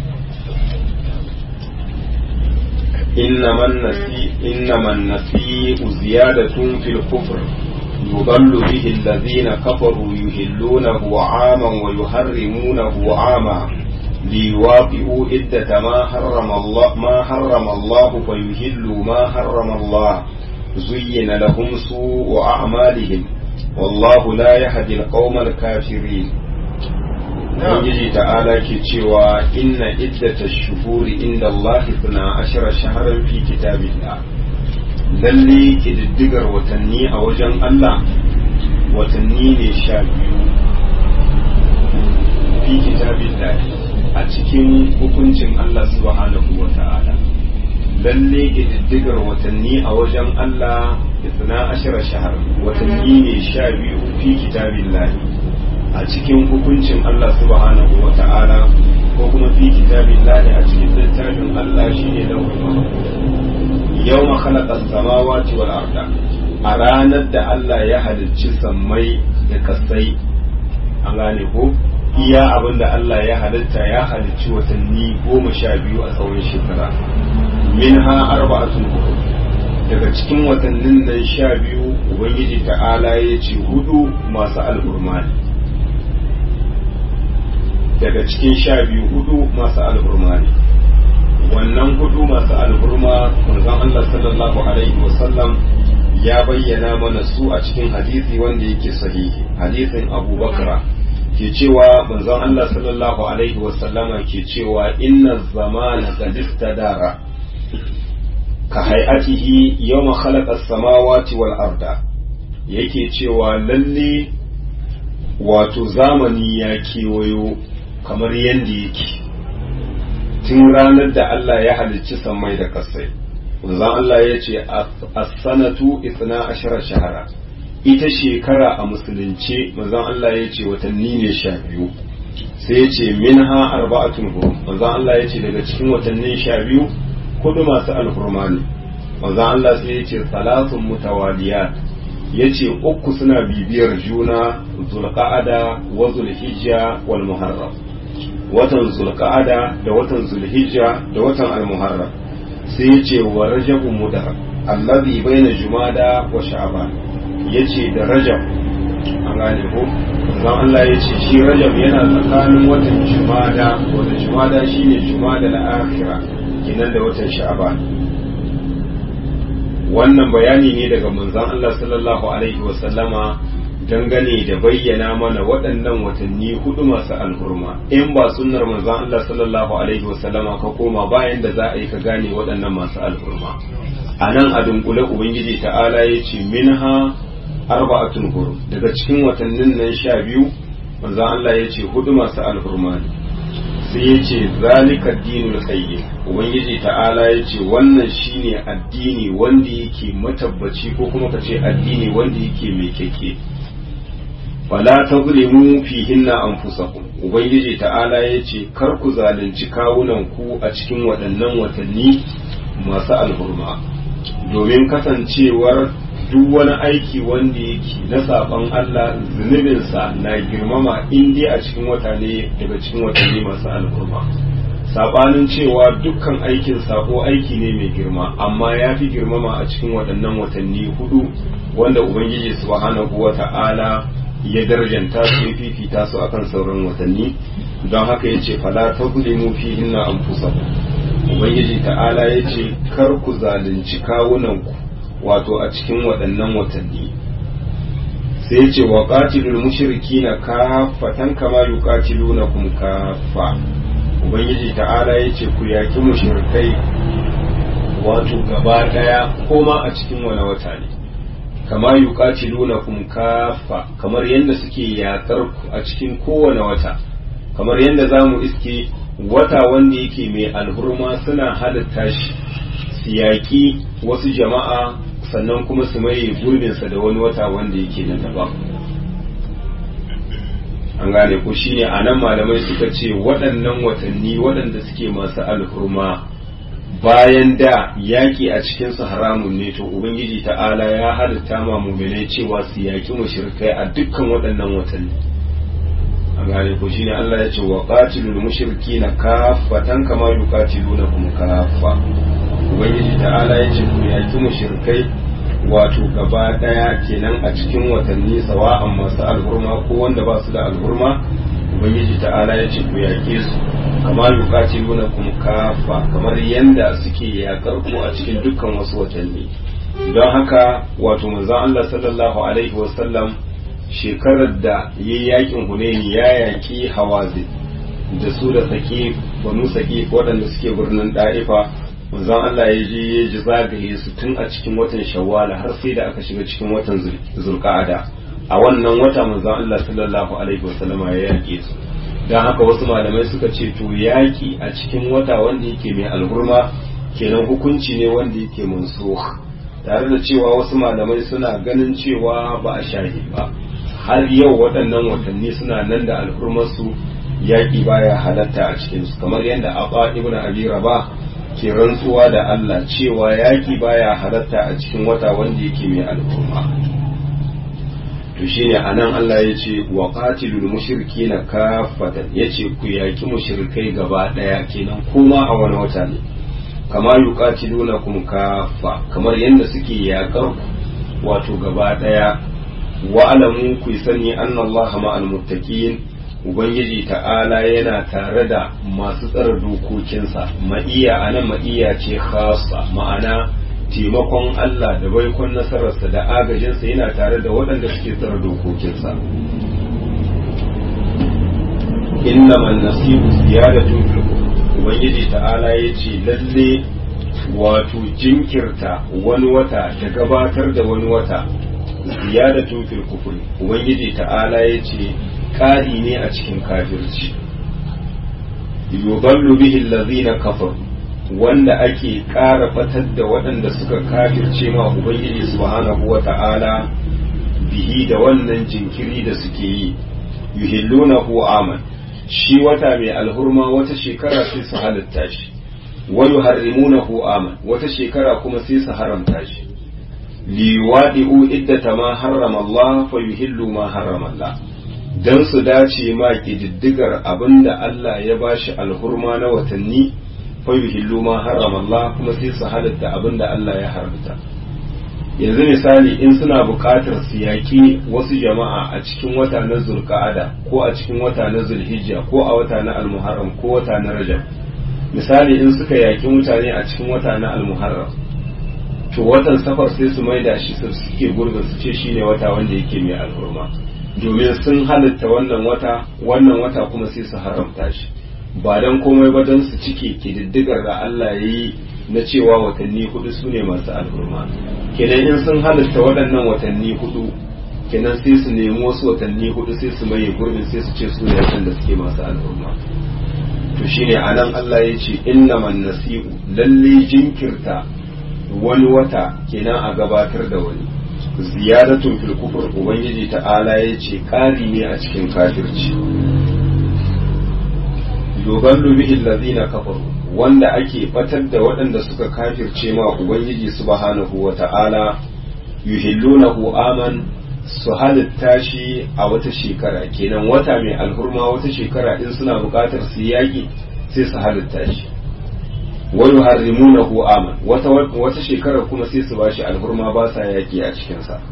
إنما النسيء إنما النسيء زيادة في الكفر يضل به الذين كفروا يهلونه عاما ويحرمونه عاما ليواطئوا عدة ما حرم الله ما حرم الله فيهلوا ما حرم الله زين لهم سوء أعمالهم والله لا يهدي القوم الكافرين Ubangiji ta'ala ke cewa inna iddata shuhuri inda Allah suna ashira shaharar fi kitabillah lalle kididdigar watanni a wajen Allah watanni ne sha biyu fi kitabillah a cikin hukuncin Allah subhanahu wa ta'ala lalle kididdigar watanni a wajen Allah suna ashira shahar watanni ne sha biyu fi kitabillah a cikin hukuncin Allah subhanahu wa ta'ala ko kuma fi kitabillahi a cikin littafin Allah shine lauhul mahfuz yawma khalaqa as-samawati wal arda a ranar da Allah ya halicci sammai da kasai an gane ko iya abin da Allah ya halitta ya halicci watanni goma sha biyu a tsawon shekara minha arba'atun hudu daga cikin watannin nan sha biyu ubangiji ta'ala ya ce hudu masu alhurma ne daga cikin sha biyu hudu masu alhurma ne wannan hudu masu alhurma manzon Allah sallallahu alaihi wasallam ya bayyana mana su a cikin hadisi wanda yake sahihi hadisin Abu Bakra ke cewa manzon Allah sallallahu alaihi wasallama ke cewa inna zamana qad istadara ka hay'atihi yawma khalaqa as-samawati wal arda yake cewa lalle wato zamani ya kewayo kamar yadda yake tun ranar da Allah ya halicci sammai da kasai manzon Allah ya ce as-sanatu 12 shahara ita shekara a musulunce manzon Allah ya ce watanni ne sha biyu sai ya ce minha arba'atun hurum manzon Allah ya ce daga cikin watannin sha biyu hudu masu alhurma ne manzon Allah sai ya ce salatun mutawaliyat ya ce uku suna bibiyar juna zulqa'ada wa zulhijja wal muharram watan zulqa'ada da watan zulhijja da watan al-muharram sai ya ce wa rajabun mudar allazi baina jumada wa sha'ban ya ce da rajab an gane ko zan Allah ya ce shi rajab yana tsakanin watan jumada watan jumada shine jumada na akhira kinan da watan sha'ban wannan bayani ne daga manzon Allah sallallahu alaihi wa sallama dangane da bayyana mana waɗannan watanni hudu masu alhurma in ba sunnar manzon Allah sallallahu alaihi wa sallama ka koma bayan da za a yi ka gane waɗannan masu alhurma a nan a dunkule ubangiji ta'ala ya ce minha arba'atun hurum daga cikin watannin nan sha biyu manzon Allah ya ce hudu masu alhurma ne sai ya ce zalika dinul qayyim ubangiji ta'ala ya ce wannan shine addini wanda yake matabbaci ko kuma ka ce addini wanda yake mai keke wala tazlimu fihinna anfusakum ubangiji ta'ala ya ce kar ku zalunci kawunan ku a cikin waɗannan watanni masu alhurma domin kasancewar duk wani aiki wanda yake na saban Allah zunubinsa na girmama in dai a cikin wata ne daga cikin watanni masu alkurma sabanin cewa dukkan aikin sako aiki ne mai girma amma ya fi girmama a cikin waɗannan watanni hudu wanda ubangiji subhanahu wa ta'ala ya darjanta su ya fifita su akan sauran watanni don haka ya ce fala ta mu fi hinna anfusakum ubangiji ta'ala ya ce kar ku zalunci kawunanku wato a cikin waɗannan watanni sai ce wa qatilul mushrikina kafatan kama yuqatilunakum kafa ubangiji ta'ala yace ku yaki mushrikai wato gaba daya koma a cikin wani wata ne kama yuqatilunakum kafa kamar yadda suke yakar ku a cikin kowane wata kamar yadda zamu iske wata wanda yake mai alhurma suna halatta shi su yaƙi wasu jama'a sannan kuma su maye gurbinsa da wani wata wanda yake na daban an gane ko shine a nan malamai suka ce waɗannan watanni waɗanda suke masu alhurma bayan da yaƙi a cikinsu haramun ne to ubangiji ta'ala ya halitta ma muminai cewa su yaƙi mushrikai a dukkan waɗannan watanni an gane ko shine Allah ya ce wa qatilul mushrikina kaffatan kama yuqatilunakum kaffa ubangiji ta'ala ya ce ku yaki mushrikai wato gaba daya kenan a cikin watanni sawa'an masu alhurma ko wanda ba su da alhurma ubangiji ta'ala ya ce ku yake su kama yuqatilunakum kafa kamar yanda suke yakar ku a cikin dukkan wasu watanni don haka wato manzon Allah sallallahu alaihi wasallam shekarar da yayi yakin Hunaini ya yaki Hawazin da su da sake banu sake waɗanda suke birnin Da'ifa manzon Allah ya je ya ji zagaye su tun a cikin watan shawwala har sai da aka shiga cikin watan zulqa'ada a wannan wata manzon Allah sallallahu alaihi wasallama ya yake su dan haka wasu malamai suka ce to yaki a cikin wata wanda yake mai alhurma kenan hukunci ne wanda yake mansukh tare da cewa wasu malamai suna ganin cewa ba a shahi ba har yau waɗannan watanni suna nan da alhurmarsu yaƙi baya halatta a cikinsu kamar yadda Abba ibn Abi Rabah ke rantsuwa da Allah cewa yaƙi baya halatta a cikin wata wanda yake mai al'umma to shine anan Allah ya ce wa qatilul mushrikina kaffatan yace ku yaki mushrikai gaba daya kenan kuma a wani wata ne kama yuqatilunakum kaffa kamar yadda suke yakar wato gaba daya wa alamu ku sani anna Allah ma'al muttaqin ubangiji ta'ala yana tare da masu tsara dokokinsa ma'iya anan ma'iya ce khassa ma'ana taimakon Allah da baikon nasararsa da agajinsa yana tare da waɗanda suke tsara dokokinsa. Inna man nasibu ziyadatun fil Ubangiji ta'ala ya ce lalle wato jinkirta wani wata da gabatar da wani wata ziyadatun fil kufur Ubangiji ta'ala ya ce ƙari ne a cikin kafirci. Yuballu bihi allazina kafaru wanda ake ƙara fatar da waɗanda suka kafirce ma Ubangiji subhanahu wa ta'ala bihi da wannan jinkiri da suke yi yuhillunahu aman shi wata mai alhurma wata shekara sai su halitta shi wa yuharrimunahu aman wata shekara kuma sai su haramta shi liwadi'u iddata ma harrama Allah fa yuhillu ma harrama Allah dan su dace ma kididdigar abinda Allah ya bashi alhurma na watanni fayuhillu ma harrama Allah kuma sai su halatta abin da Allah ya haramta yanzu misali in suna buƙatar su yaƙi wasu jama'a a cikin wata na zulqa'ada ko a cikin wata na zulhijja ko a wata na almuharram ko wata na rajab misali in suka yaƙi mutane a cikin wata na almuharram to watan safar sai su maida shi su suke gurbin su ce shine wata wanda yake mai alhurma domin sun halatta wannan wata wannan wata kuma sai su haramta shi ba don komai ba don su cike kididdigar da Allah ya yi na cewa watanni hudu su ne masu alhurma kenan in sun halitta waɗannan watanni hudu kenan sai su nemi wasu watanni hudu sai su maye gurbin sai su ce su ne da suke masu alhurma to shine anan Allah ya ce innaman nasi'u lalle jinkirta wani wata kenan a gabatar da wani ziyadatun fil kufur ubangiji ta'ala ya ce ƙari ne a cikin kafirci yuballu bihi allazina kafaru wanda ake batar da waɗanda suka kafirce ma ubangiji subhanahu wa ta'ala yuhillunahu aman su halitta shi a wata shekara kenan wata mai alhurma wata shekara in suna buƙatar su yaƙi sai su halitta shi wa yuharrimunahu aman wata wata shekara kuma sai su bashi alhurma ba sa yaƙi a cikin sa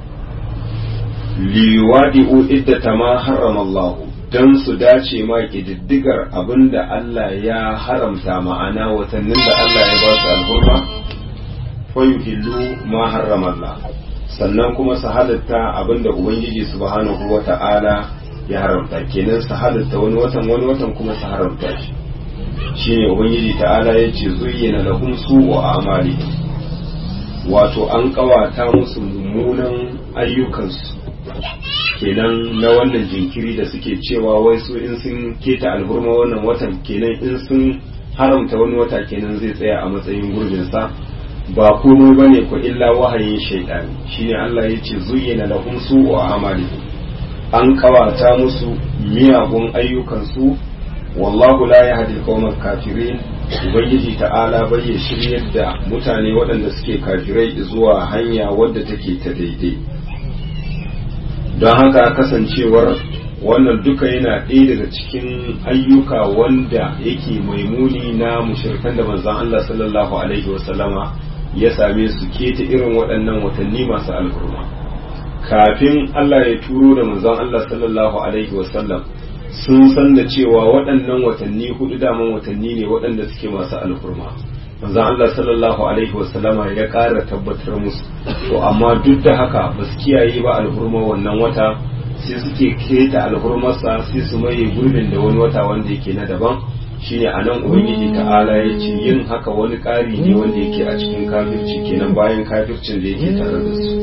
liwadi'u iddata ma harrama Allahu don su dace ma ƙididdigar abin da Allah ya haramta ma'ana watannin da Allah ya ba su alhurma fayuhillu ma harrama Allah sannan kuma su halitta abin da Ubangiji subhanahu wa ta'ala ya haramta kenan su halitta wani watan wani watan kuma su haramta shi shine Ubangiji ta'ala ya ce zuyyana lahum su'u amali wato an kawata musu mummunan ayyukansu kenan na wannan jinkiri da suke cewa wai su in sun keta alhurma wannan watan kenan in sun haramta wani wata kenan zai tsaya a matsayin gurbinsa ba komai ba ne ko illa wahayin shaidani shine Allah ya ce zuyyana lahum su'u amali an kawata musu miyagun ayyukansu wallahu la yahdi al kafirin ubangiji ta'ala bai ya shiryar da mutane waɗanda suke kafirai zuwa hanya wadda take ta daidai don haka kasancewar wannan duka yana ɗaya daga cikin ayyuka wanda yake maimuni na mushirkan da manzon Allah sallallahu alaihi wasallama ya same su keta irin waɗannan watanni masu alhurma kafin Allah ya turo da manzon Allah sallallahu alaihi wasallam sun san da cewa waɗannan watanni hudu daman watanni ne waɗanda suke masu alhurma manzon Allah sallallahu alaihi wasallama ya ƙara tabbatar musu to amma duk da haka ba su kiyaye ba alhurma wannan wata sai suke keta alhurmarsa sai su maye gurbin da wani wata wanda yake na daban shine a nan ubangiji ta'ala ya ce yin haka wani ƙari ne wanda yake a cikin kafirci kenan bayan kafircin da yake tare da su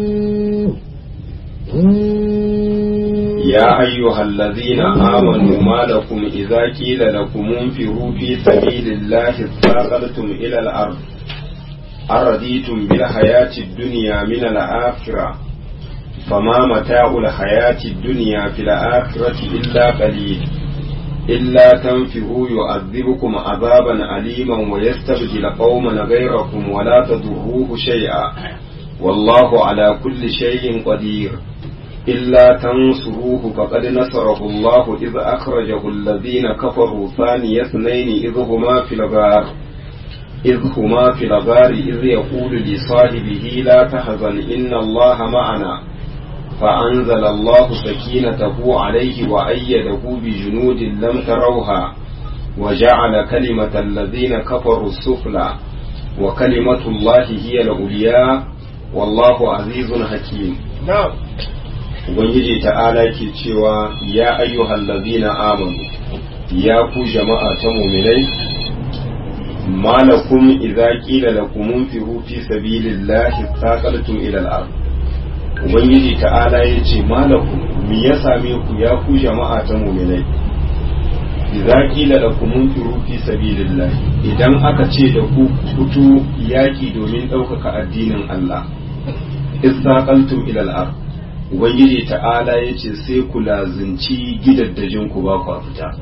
يا أيها الذين آمنوا ما لكم إذا قيل لكم انفروا في سبيل الله اثاقلتم إلى الأرض أرضيتم بالحياة الدنيا من الآخرة فما متاع الحياة الدنيا في الآخرة إلا قليل إلا تنفروا يعذبكم عذابا أليما ويستبدل قوما غيركم ولا تضروه شيئا والله على كل شيء قدير إلا تنصروه فقد نصره الله إذ أخرجه الذين كفروا ثاني اثنين إذ هما في الغار إذ هما في الغار إذ يقول لصاحبه لا تحزن إن الله معنا فأنزل الله سكينته عليه وأيده بجنود لم تروها وجعل كلمة الذين كفروا السفلى وكلمة الله هي العليا والله عزيز حكيم na'am Ubangiji ta'ala ke cewa ya ayyuhal ladina amanu ya ku jama'a ta muminai malakum idza qila lakum unfiru fi sabilillahi thaqaltum ila al-ard Ubangiji ta'ala ya ce malakum me ya same ku ya ku jama'a ta muminai idza qila lakum unfiru fi sabilillahi idan aka ce da ku fito yaki domin ɗaukaka addinin Allah istaqaltum ila al-ard ubangiji ta'ala ya ce sai ku lazinci gidaddajin ku ba ku fita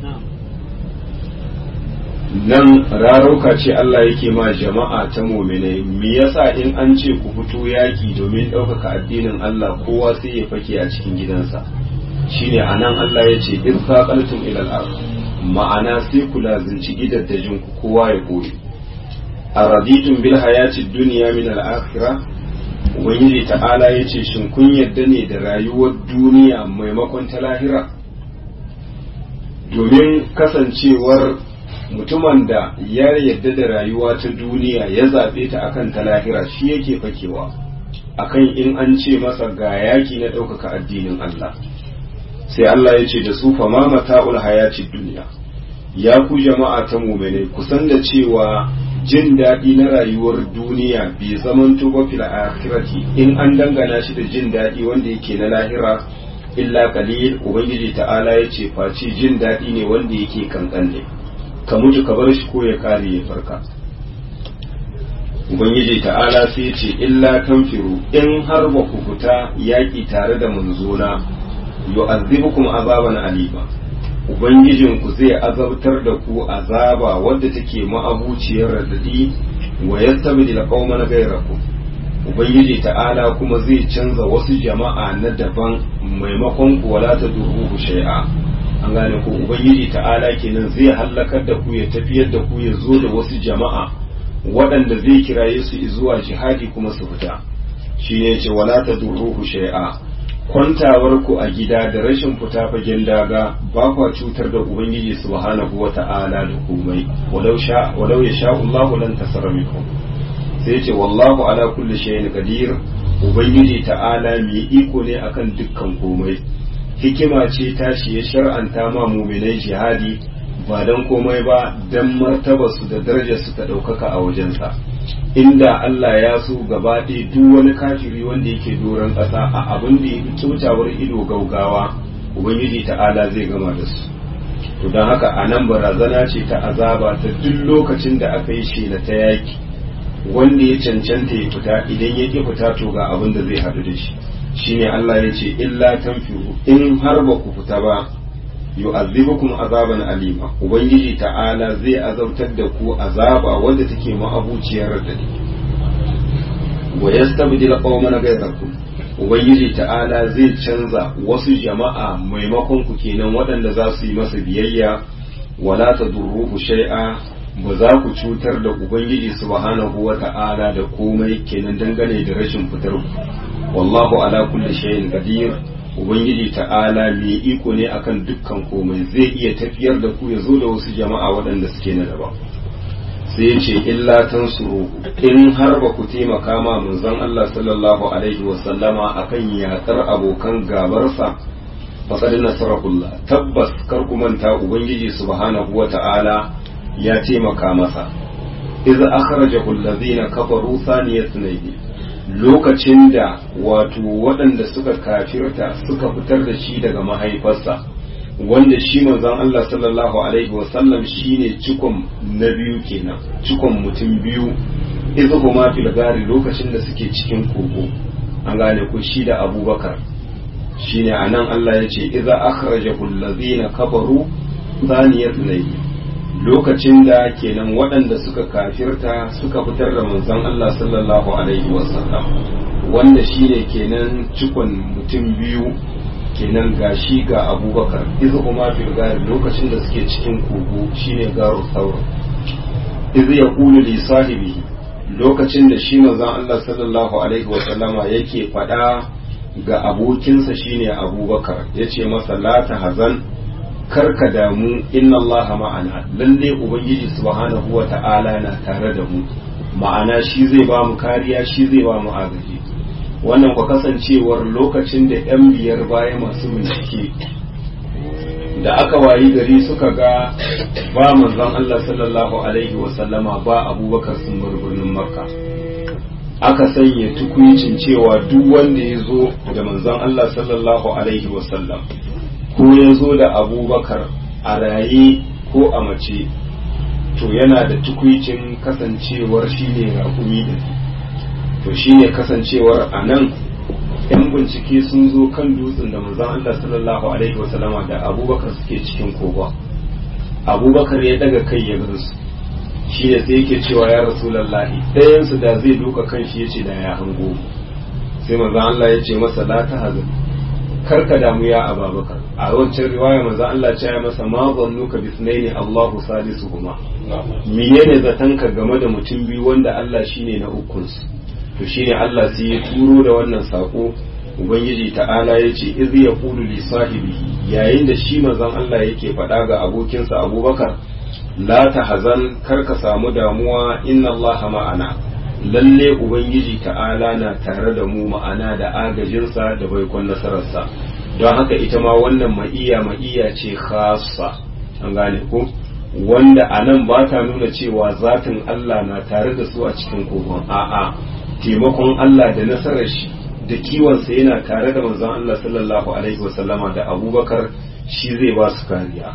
nan rarauka ce Allah yake ma jama'a ta muminai me yasa in an ce ku fito yaki domin ɗaukaka addinin Allah kowa sai ya fake a cikin gidansa shine anan Allah ya ce in saqaltum ila al-ard ma'ana sai ku lazinci gidaddajin ku kowa ya koyi araditum bil hayati dunya min al-akhirah ubangiji ta'ala ya ce shin kun yadda ne da rayuwar duniya maimakon ta lahira domin kasancewar mutumin da ya yadda da rayuwa ta duniya ya zaɓe ta akan ta lahira shi yake fakewa akan in an ce masa ga yaki na ɗaukaka addinin Allah sai Allah ya ce da su fa ma mata'ul hayati duniya ya ku jama'a ta mumene kusan da cewa jin daɗi na rayuwar duniya bai zaman tuba fil akhirati in an dangana shi da jin daɗi wanda yake na lahira illa qalil ubangiji ta'ala ya ce face jin daɗi ne wanda yake kankan ne ka mutu ka bar shi ko ya kare ya farka ubangiji ta'ala sai ya ce illa tanfiru in har ba ku fita yaƙi tare da manzona yu'azzibukum azaban alima Ubangijinku zai azabtar da ku azaba wadda take ma'abuciyar radadi wa yastabdil qauman ghayrakum Ubangiji ta'ala kuma zai canza wasu jama'a na daban maimakon ku wala ta duruhu shay'a an gane ku Ubangiji ta'ala kenan zai hallakar da ku ya tafiyar da ku ya zo da wasu jama'a waɗanda zai kiraye su zuwa jihadi kuma su fita shi ne ce wala ta duruhu shay'a kwantawar ku a gida da rashin fita fagen daga ba kwa cutar da ubangiji subhanahu wa ta'ala da komai walau sha walau ya sha Allahu lan tasara minkum sai ce wallahu ala kulli shay'in qadir ubangiji ta'ala mai iko ne akan dukkan komai hikima ce tashi ya shar'anta ma mu'minai jihadi ba dan komai ba dan martabarsu da darajarsu ta ɗaukaka a wajensa inda Allah ya so gaba ɗaya duk wani kafiri wanda yake doron ƙasa a abin da ya kyautawar ido gaugawa ubangiji ta'ala zai gama da su to don haka a nan barazana ce ta azaba ta duk lokacin da aka yi shela ta yaki wanda ya cancanta ya fita idan ya ƙi fita to ga abin da zai haɗu da shi shine Allah ya ce illa tanfiru in har ba ku fita ba yu'azzibukum azaban alima ubangiji ta'ala zai azabtar da ku azaba wanda take ma'abuciyar radadi wa yastabdil qauman ghayrakum ubangiji ta'ala zai canza wasu jama'a maimakon ku kenan waɗanda za su yi masa biyayya wala tadurruhu shay'a ba za ku cutar da ubangiji subhanahu wa ta'ala da komai kenan dangane da rashin fitar ku wallahu ala kulli shay'in qadir ubangiji ta'ala mai iko ne akan dukkan komai zai iya tafiyar da ku ya zo da wasu jama'a waɗanda suke na daban sai ya ce illa tansuru in har ba ku taimaka ma manzon Allah sallallahu alaihi wa sallama akan yakar abokan gabarsa faqad nasarahullah tabbas kar ku manta ubangiji subhanahu wa ta'ala ya taimaka masa idza akhrajahu allazina kafaru thaniyatan lokacin da wato waɗanda suka kafirta suka fitar da shi daga mahaifarsa wanda shi manzon Allah sallallahu alaihi wasallam shine cikon na biyu kenan cikon mutum biyu idza huma fil gari lokacin da suke cikin kogo an gane ko shi da Abubakar shine anan Allah ya ce idza akhrajahu allazina kafaru saniyar nai lokacin da kenan waɗanda suka kafirta suka fitar da manzon Allah sallallahu alaihi wasallam wanda shine kenan cikon mutum biyu kenan gashi ga abubakar izu kuma fil gari lokacin da suke cikin kogo shine garu saur izu ya kulu li sahibi lokacin da shi manzon Allah sallallahu alaihi wasallama yake faɗa ga abokinsa shine abubakar yace masa la ta hazan karka damu inna Allah ma'ana lalle ubangiji subhanahu wa ta'ala na tare da mu ma'ana shi zai ba mu kariya shi zai ba mu agaji wannan ku kasancewar lokacin da yan biyar baya masu bincike da aka wayi gari suka ga ba manzon Allah sallallahu alaihi wa sallama ba abubakar sun bar birnin makka aka sanya tukuicin cewa duk wanda ya zo da manzon Allah sallallahu alaihi wa sallam ko ya zo da abubakar a raye ko a mace to yana da tukwicin kasancewar shi ne raƙumi da to shi ne kasancewar a nan yan bincike sun zo kan dutsen da manzon Allah sallallahu alaihi wasallama da abubakar suke cikin kogon abubakar ya daga kai ya gansu shi ne sai yake cewa ya rasulallahi ɗayansu da zai duka kan shi ya ce da ya hango sai manzon Allah ya ce masa la ta hazin karka damu ya ababakar a wancan riwaya manzo Allah ce ya masa ma zannuka bisnaini Allahu salisuhuma menene zatanka game da mutum biyu wanda Allah shine na ukun su to shine Allah sai ya turo da wannan sako ubangiji ta'ala ya ce iz yaqulu li sahibihi yayin da shi manzon Allah yake faɗa ga abokinsa Abubakar la tahzan karka samu damuwa inna Allah ma'ana lalle ubangiji ta'ala na tare da mu ma'ana da agajinsa da baikon nasararsa don haka ita ma wannan ma'iya ma'iya ce khassa an gane ko wanda a nan ba ta nuna cewa zatin Allah na tare da su a cikin kogon a'a taimakon Allah da nasarar shi da kiwonsa yana tare da manzon Allah sallallahu alaihi wasallama da abubakar shi zai ba su kariya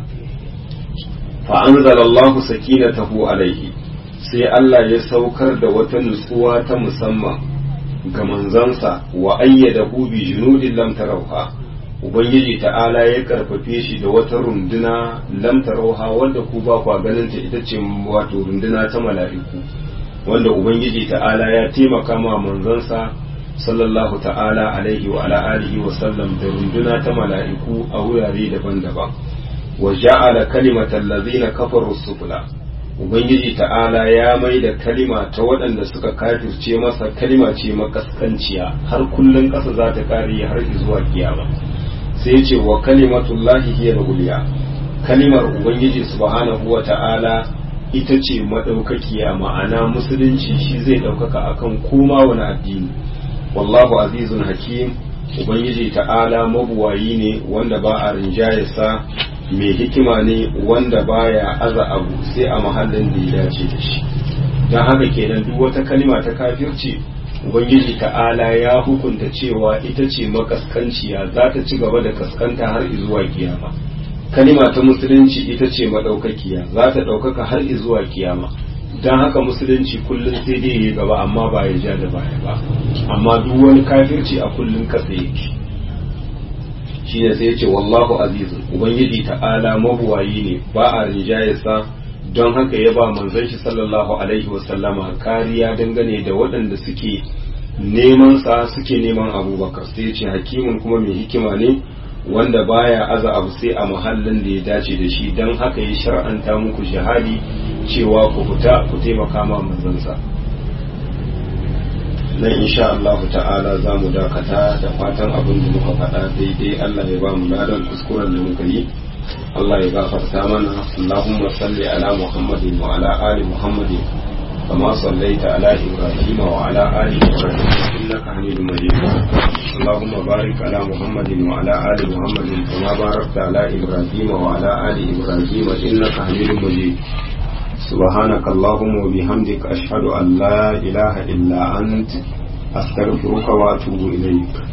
fa anzalallahu sakinatahu alaihi sai Allah ya saukar da wata nutsuwa ta musamman ga manzansa wa ayyada bi junudin lam tarauha ubangiji ta'ala ya karfafe shi da wata runduna lam tarauha wanda ku ba kwa ganin ta ita ce wato runduna ta mala'iku wanda ubangiji ta'ala ya taimaka ma manzansa sallallahu ta'ala alaihi wa ala alihi wa sallam da runduna ta mala'iku a wurare daban-daban wa ja'ala kalimatal ladzina kafaru sufla ubangiji ta'ala ya mai da kalima ta waɗanda suka kafirce masa kalima ce makaskanciya har kullum ƙasa za ta kare har zuwa kiyama sai ce wa kalimatullahi hiya uliya kalimar ubangiji subhanahu wa ta'ala ita ce madaukakiya ma'ana musulunci shi zai ɗaukaka akan koma wani addini wallahu azizun hakim ubangiji ta'ala mabuwayi ne wanda ba a rinjayarsa mai hikima ne wanda baya aza abu sai a mahallin da ya dace da shi don haka kenan duk wata kalima ta kafirci ubangiji ta'ala ya hukunta cewa ita ce makaskanciya za ta ci gaba da kaskanta har zuwa kiyama kalima ta musulunci ita ce madaukakiya za ta ɗaukaka har zuwa kiyama don haka musulunci kullum sai dai yi gaba amma ba ya ja da baya ba amma duk wani kafirci a kullum kasa yake shi ne sai ce wallahu azizun ubangiji ta'ala mabuwayi ne ba a rinjayarsa don haka ya ba manzon shi sallallahu alaihi wasallama kariya dangane da waɗanda suke neman sa suke neman abubakar sai ce hakimin kuma mai hikima ne wanda baya aza abu sai a muhallin da ya dace da shi don haka ya shar'anta muku jihadi cewa ku fita ku taimaka ma manzansa nan insha Allah ta'ala za mu dakata da fatan abin da muka faɗa daidai Allah ya ba mu ladan kuskuren da muka yi Allah ya gafarta mana Allahumma salli ala Muhammadin wa ala ali Muhammadin kama sallaita ala Ibrahim wa ala ali Ibrahim innaka Hamidum Majid Allahumma barik ala Muhammadin wa ala ali Muhammadin kama barakta ala Ibrahim wa ala ali Ibrahim innaka Hamidum Majid سبحانك اللهم وبحمدك أشهد أن لا إله إلا أنت أستغفرك وأتوب إليك